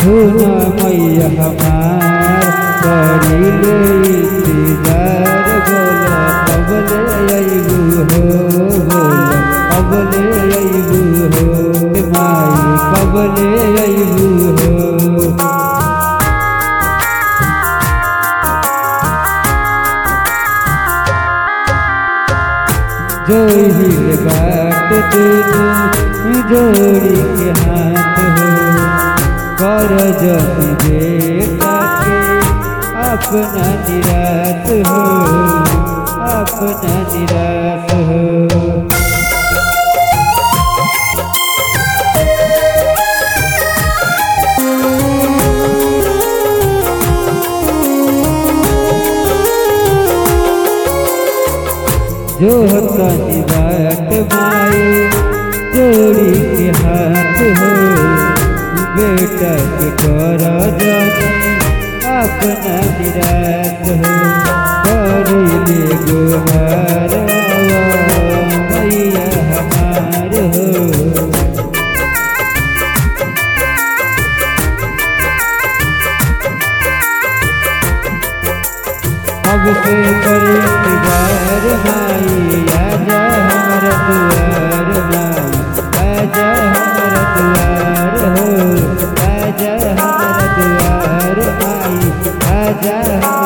सुना मैया हमार करीले इंतजार बोला कबले अइबू हो बोला कबले अइबू हो माई कबले अइबू हो जो हिल बाट दुनु जोड़ी के हाथ हो कर जति बेटा के अपना निराश हो अपना निराश हो जो तनी बाट माए जोड़ी के हाथ हो बेटा के कर जानी अपना निराश हो करिले गोहार मैया हमार हो अब से करे इंतजार माई आजा हमर दुआर माई आजा हमर दुआर हो आजा हमर दुआर माई आजा हमर